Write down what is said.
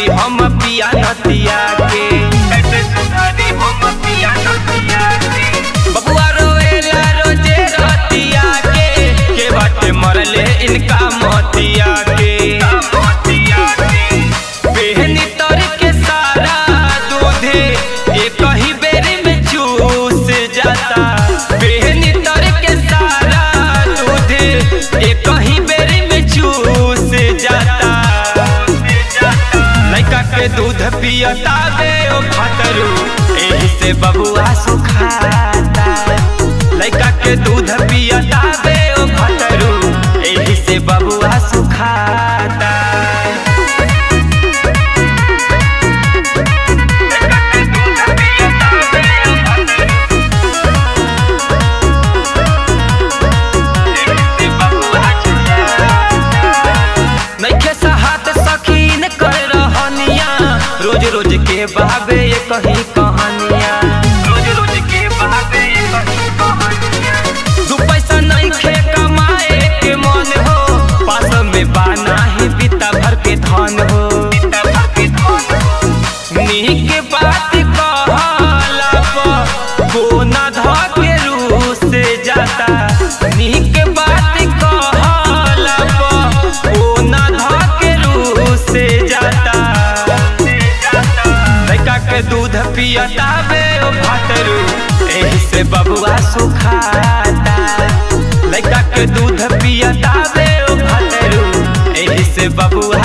हम पिया नतिया के कैसे सुधारी हम पिया नतिया के बबुआ रोएला रोजे रतिया के के बाटे मरले इनका मोतिया के बेहनी तर के सारा दूधे एक ही बेरी में चूस जाता बेहनी तर के सारा दूधे एक ही बेरी में चूस जाता लड़का के दूध पियता बे ओ खतरू एही से बबुआ सुखाता लड़का के दूध पियता बे ओ खतरू एही से बबुआ सुखाता नइखे साहत सखीन कर रहनिया रोज रोज के बहावे ये कही कहानिया रोज रोज के बहावे ये कही कहानिया दू पैसा नइखे कमाए के मन हो पास में बाना ही बिता भर के धन हो बिता भर के धन हो नीक बात कहला पर कोना ध के रूस जाता नीक बात कहला पर कोना ध के रूस जाता लड़का के दूध पियता बे ओ भातरू एही से बबुआ सुखाता लड़का के दूध पियता बे ओ भातरू एही से बबुआ